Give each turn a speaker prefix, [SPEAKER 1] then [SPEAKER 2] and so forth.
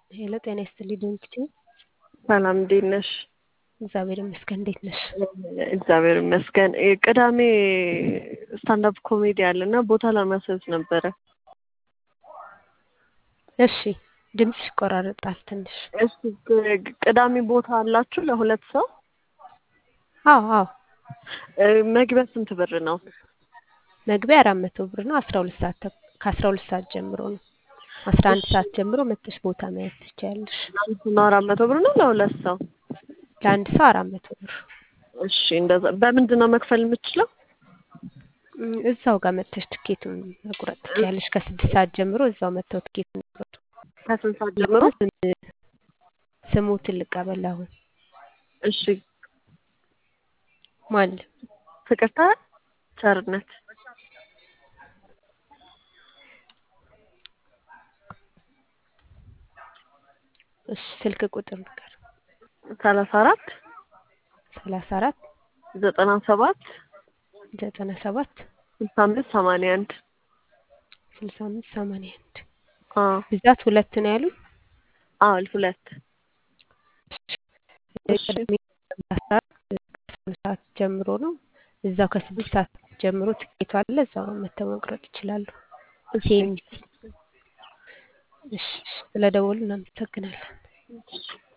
[SPEAKER 1] ሄሎ ጤና ይስጥልኝ ድንግቲ
[SPEAKER 2] ሰላም እንዴት ነሽ?
[SPEAKER 1] እግዚአብሔር ይመስገን። እንዴት ነሽ?
[SPEAKER 2] እግዚአብሔር ይመስገን። እ ቅዳሜ ስታንዳፕ ኮሜዲ አለ እና ቦታ ለማስያዝ ነበረ።
[SPEAKER 1] እሺ ድምፅሽ ይቆራረጣል ትንሽ።
[SPEAKER 2] እሺ ቅ- ቅዳሜ ቦታ አላችሁ ለሁለት ሰው?
[SPEAKER 1] አዎ አዎ
[SPEAKER 2] እ መግቢያ ስንት ብር ነው?
[SPEAKER 1] መግቢያ አራት መቶ ብር ነው። አስራ ሁለት ሰዓት ተኩ- ከአስራ ሁለት ሰዓት ጀምሮ ነው። አስራ አንድ ሰዓት ጀምሮ መጥተሽ ቦታ መያዝ ትችያለሽ።
[SPEAKER 2] ለአንድ ሰው ነው አራት መቶ ብር ነው ለሁለት ሰው?
[SPEAKER 1] ለአንድ ሰው አራት መቶ ብር።
[SPEAKER 2] እሺ እንደዛ በምንድን ነው መክፈል የምችለው?
[SPEAKER 1] እም፣ እዛው ጋር መጥተሽ ትኬቱን መቁረጥ ትችያለሽ። ከስድስት ሰዓት ጀምሮ እዛው መጥተው ትኬቱን ይቁረጡ።
[SPEAKER 2] ከስንት ሰዓት ጀምሮ?
[SPEAKER 1] ስሙትን ልቀበል አሁን
[SPEAKER 2] እሺ
[SPEAKER 1] ማን
[SPEAKER 2] ፍቅርታ ቸርነት
[SPEAKER 1] እሺ ስልክ ቁጥር ንገር
[SPEAKER 2] ሰላሳ አራት
[SPEAKER 1] ሰላሳ አራት
[SPEAKER 2] ዘጠና ሰባት
[SPEAKER 1] ዘጠና ሰባት
[SPEAKER 2] ስልሳ አምስት ሰማንያ አንድ
[SPEAKER 1] ስልሳ አምስት ሰማንያ አንድ
[SPEAKER 2] አዎ
[SPEAKER 1] ብዛት ሁለት ነው ያሉኝ።
[SPEAKER 2] አዎ ሁለት እሺ
[SPEAKER 1] ቅዳሜ አስራ አራት ከአስራ ሰዓት ጀምሮ ነው። እዛው ከስድስት ሰዓት ጀምሮ ትኬቱ አለ። እዛው መተው መቁረጥ ይችላሉ።
[SPEAKER 2] እሺ
[SPEAKER 1] ቴምሲ እሺ፣ ስለደወሉ እናመሰግናለን።